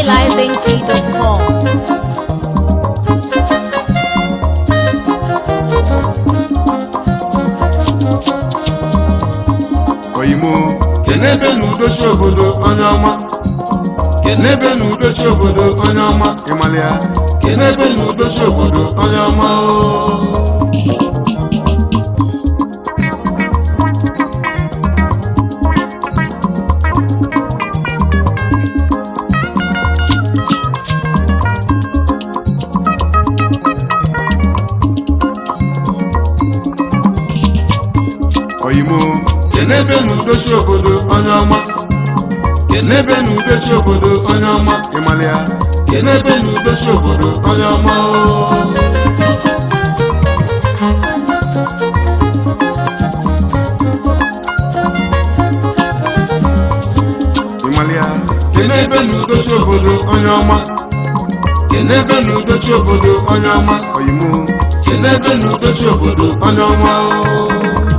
highlifeng.com. oyimo kenebe na udochi obodo onye ọma kenebe na udochi obodo onye ọma ịmalịa kenebe na udochi obodo onye ọma o oyimo kenebe na udochi obodo onye ọma kenebe na udochi obodo onye ọma ịmalịa kenebe na udochi obodo onye ọma o ịmalịa kenebe na udochi obodo onye ọma kenebe na udochi obodo onye ọma oyimo kenebe na udochi obodo onye ọma o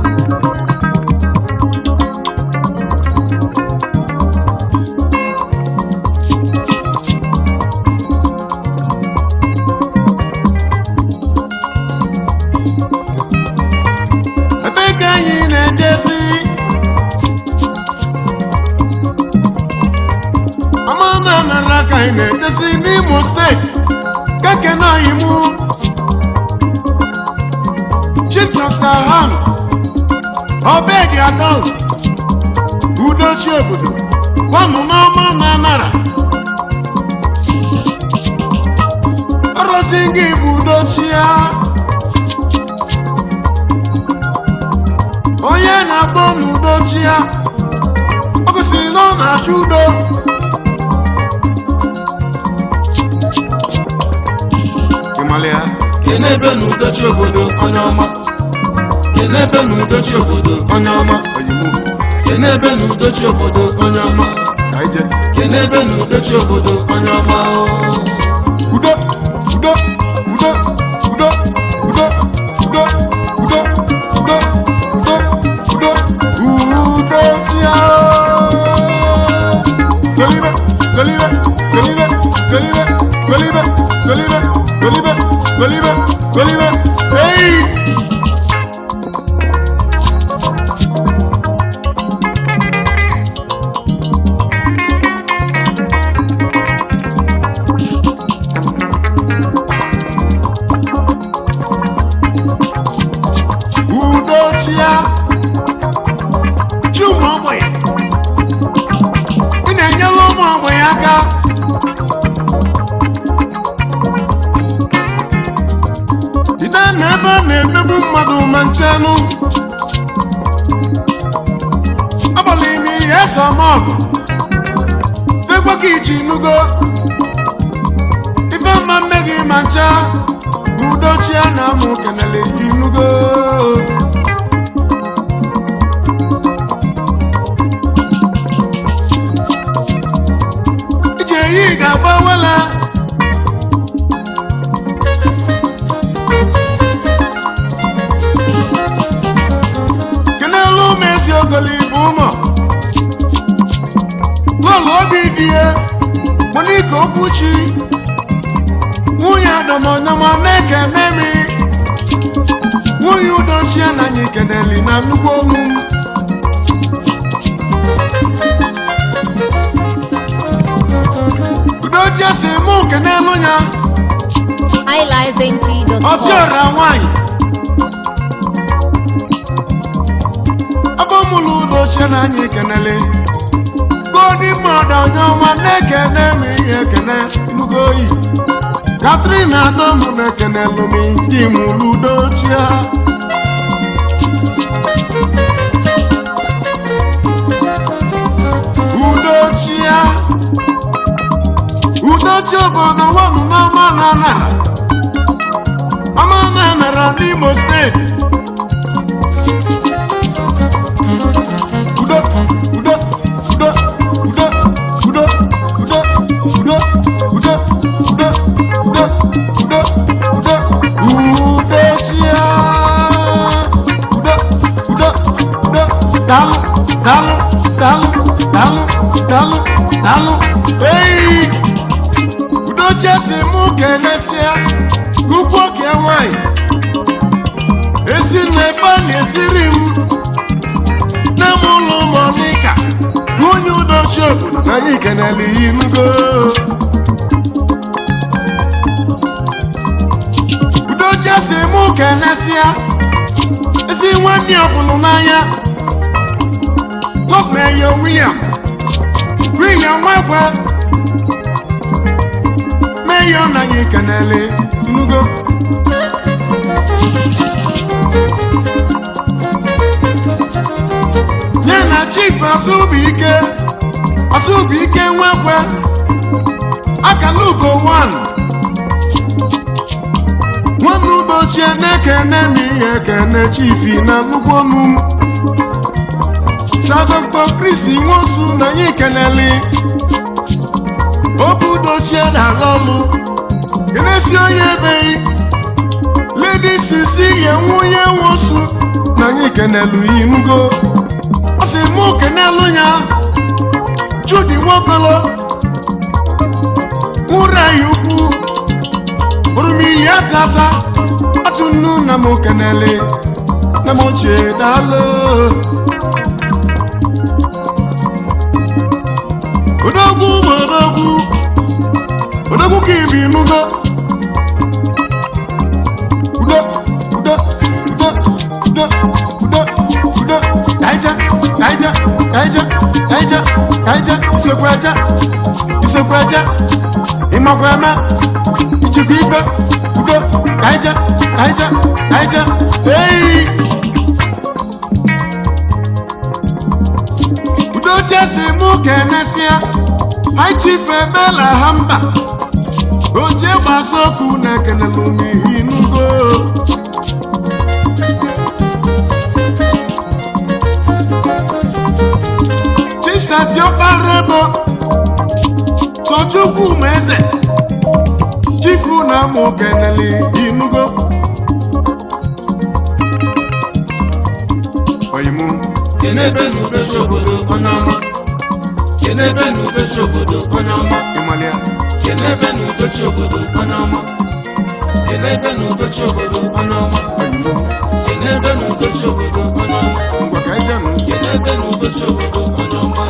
ebe ka anyị na-ejezi amana nara ka anyị na-ejezi n'imo steeti kekenayimu chief dr hams obedi adol udochi obodo gwanụ n'ọma na nara ọrụzi gị bụ udochi ya onye na-akpọ n'udochi ya ọ gosiri na ọ na-achọ udo ịmalịa kenebe na udochi obodo onye ọma kenebe na udochi obodo onye ọma oyibo kenebe na udochi obodo onye ọma ka ije kenebe na udochi obodo onye ọma o. udo udo udo udo udo udo udo udo udo udo udo chia golibe golibe golibe golibe golibe golibe golibe golibe golibe hey udochia chi ụmụ ogbenye ị na-enyere ụmụ ogbenye aka ide na ebe a na-emegbu mmadụ ma nchenụ abalị ime ihe ese ọmọgụ tekwa ka iji nugo ife mma mme gị ma ncha udochia na amụ kenele inugo ije yi ga-agbawela kenelu mesi ogoli bụ ụmụ lọlụ obi dị ya monika okwuchi nwunye adọmọnyọmọ na-ekene mi nwunye udochie na anyị keneli na nnukwu olu m udochie si mụ kenelu ya highlifeng.com. ọchịọra nwanyị afọ mụlụ udochie na anyị kenele godi mmadụ onye ọma na-ekene m ihe ekene nnukwu oyi katrin adọm na-ekenelu m di mụlụ udochie udochie udochi obodo nwanụ n'ọma na nara ọma na nara n'imo steeti udo udo udo udo udo udo udo udo udo udo udo udo udochia udo udo udo dalụ dalụ dalụ dalụ dalụ dalụ ei udochie si mụ kenesia nnukwu oge nwanyị esi nna efe a na-esiri m nne m ụlọ monika nwunye udochi obodo na anyị kenele ihe nugo udochie si mụ kenesia esi nwanne ya ọfụlụ n'anya lọkmeyo william william nwekwe meyo na anyị kenele nugo ya na chief asụbụike asụbụike nwekwe akalugo 1 nwanne ụbọchị na-ekene m ihe ekene chifi na nnukwu ọnụ m sa dr chris nwosu na anyị keneli obu dochie na-ala ọlụ kenesi onye ebeghị ledi sisi ya nwunye nwosu na anyị kenelu inugo ọ sị mụ kenelu ya judi nwokolo nwụrụ anyị ukwu orumili atata atụ nnu na m kenele na m ochie daalụ odogwu bụ odogwu odogwu ka ibi nugo udo udo udo udo udo udo kaija kaija kaija kaija kaija isekwu aja isekwu aja ịmakwa eme ichekwa ife udo kaija kaija kaija ei udo chesi mụ kenesia aichife ebela ha mba oje gbasa okwu na ekelelu m ihe nugo chisatiọkpara ebo sochukwu ma eze chifu na mụ kenele inugo oyimu kenebe na udochi obodo onye ọma kenebe na udochi obodo onye ọma ịmalịa kenebe na udochi obodo onye ọma kenebe na udochi obodo onye ọma oyimu kenebe na udochi obodo onye ọma ngwa ka anyị jenụ kenebe na udochi obodo onye ọma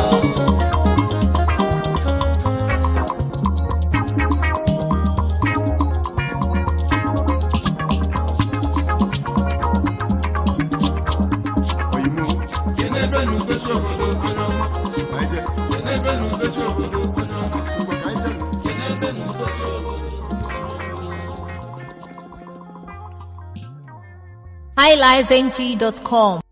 oyimu kenebe na udochi obodo onye ọma anyị je kenebe na udochi obodo onye ọma ngwa ka anyị jenụ kenebe na udochi obodo highlifeng.com